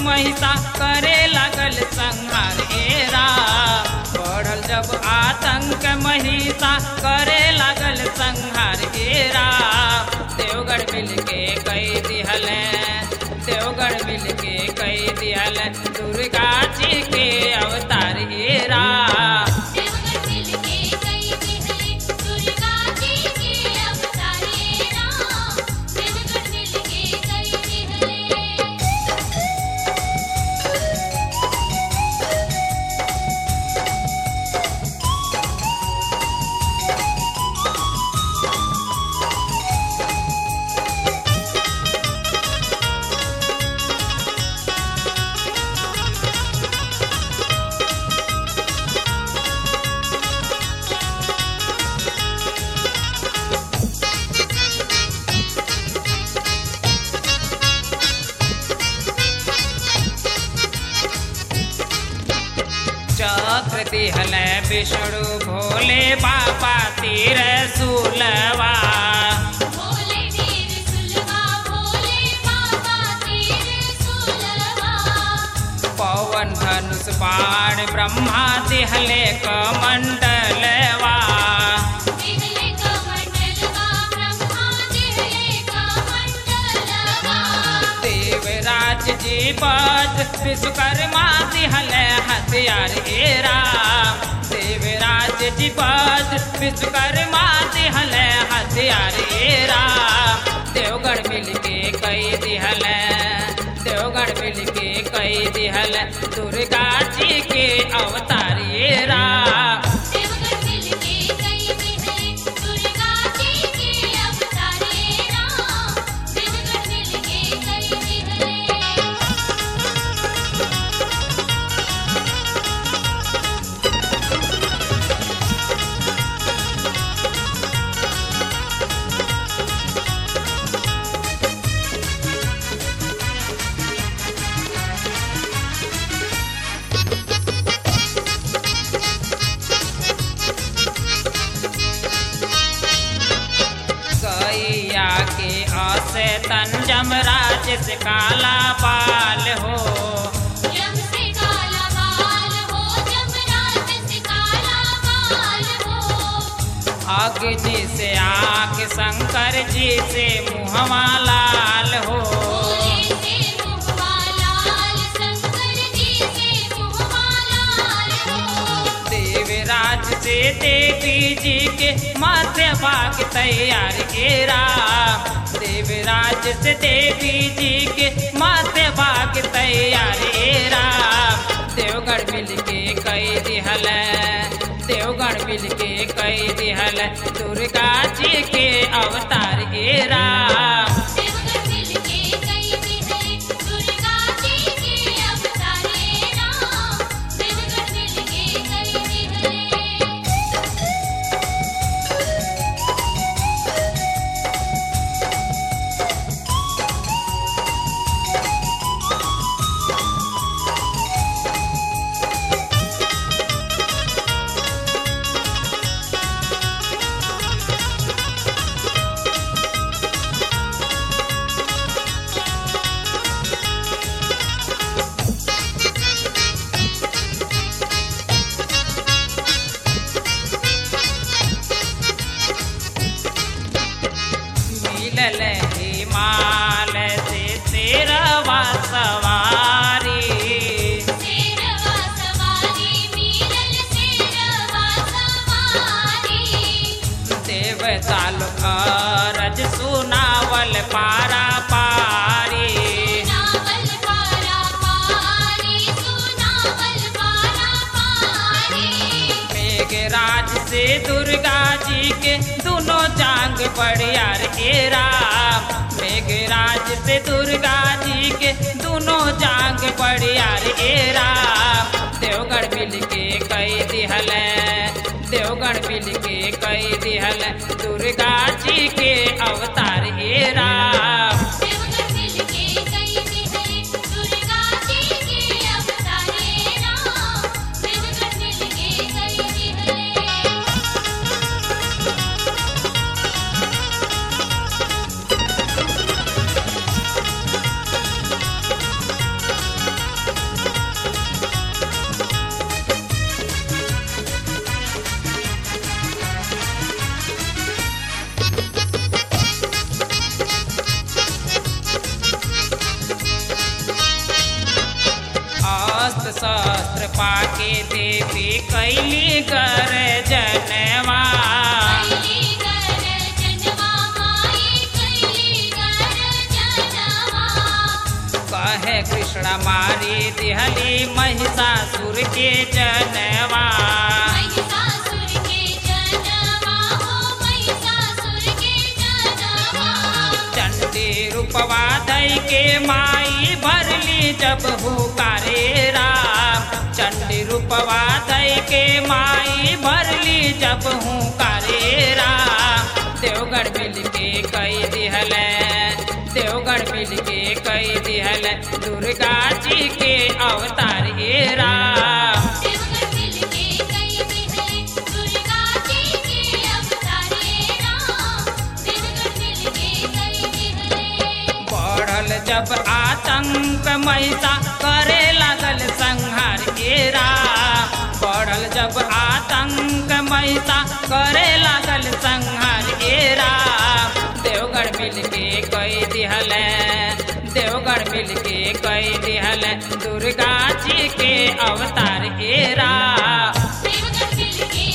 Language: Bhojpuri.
महिषा करे लगल संहार एरा बढ़ल जब आतंक महिषा करे लगल संहार एरा देवगढ़ मिल के कई दिहल देवगढ़ मिल के कई दिहल दुर्गा जी के अवतार एरा देवगढ़ मिल के कई दिहले दुर्गा जी के अवतारे राम देवगढ़ मिल के कई दिहले चक्र दिहल विष्णु भोले बाबा तीर सुलवा भोले वीर सुलवा भोले बाबा तीर सुलवा पवन धनुष बाण ब्रह्मा दिहले कमंडलवा दिहले का मंडलवा ब्रह्मा दिहले का मंडलवा देवराज जी बद विश्वकर्मा दिहले हथियार एरा देवराज जी बद विश्वकर्मा दिहले हथियार एरा देवगढ़ मिल के कई दिहल देवगढ़ मिल के कई दिहल दुर्गा जी के अवतार एरा देवगढ़ मिल के कई दिहले दुर्गा जी के अवतारे राम देवगढ़ मिल के कई दिहले गैया के असे तंजम राज से काला बाल हो जम से काला बाल हो जमराज से काला बाल हो अग्नि से आंख शंकर जी से मुहवा लाल हो भोले से मुहवा लाल शंकर जी से मुहवा लाल हो देवराज से देवी जी के माथे भाग तैयार केरा देवराज से देवी जी के माथे भाग तैयार एरा देवगढ़ मिल के कई दिहल देवगढ़ मिल के कई दिहल दुर्गा जी के अवतार एरा देवगढ़ मिल के कई दिहले दुर्गा जी के अवतारे राम देवगढ़ मिल के कई दिहले मिलल हिमाल से तेरवा सवारी शेरवा सवारी मिलल शेरवा सवारी देवता अरज सुनावल पारा पारी सुनावल पारा पारी सुनावल पारा पारी मेघराज से दुर्गा जी के दोनों जांग बड़ियार एरा मेघराज से दुर्गा जी के दोनों जांग बड़ियार एरा देवगढ़ मिल के कई दिहल देवगढ़ मिल के कई दिहल दुर्गा जी के अवतार एरा देवगढ़ मिल के कई दिहले दुर्गा जी के अवतारे राम देवगढ़ मिल के कई दिहले अस्त्र शस्त्र पाके देवी कैली कर जनवा कैली कर जनवा माई कैली कर जनवा कहे कृष्ण मारी दिहली महिषासुर के जनवा महिषासुर के जनवा हो महिषासुर के जनवा चंडी रूपवा धई के माई भरली जब हुकारे राम चंडी रूपवा धई के माई भरली जब हुकारे राम देवगढ़ मिल के कई दिहल देवगढ़ मिल के कई दिहल दुर्गा जी के अवतार ए राम देवगढ़ मिल के कई दिहले दुर्गा जी के अवतारे राम देवगढ़ मिल के कई दिहले बढ़ल जब आतंक महिषा करे लागल संहार एरा बढ़ल जब आतंक महिषा करे लागल संहार एरा देवगढ़ मिल के कई दिहल देवगढ़ मिल के कई दिहल दुर्गा जी के अवतार एरा देवगढ़ मिल के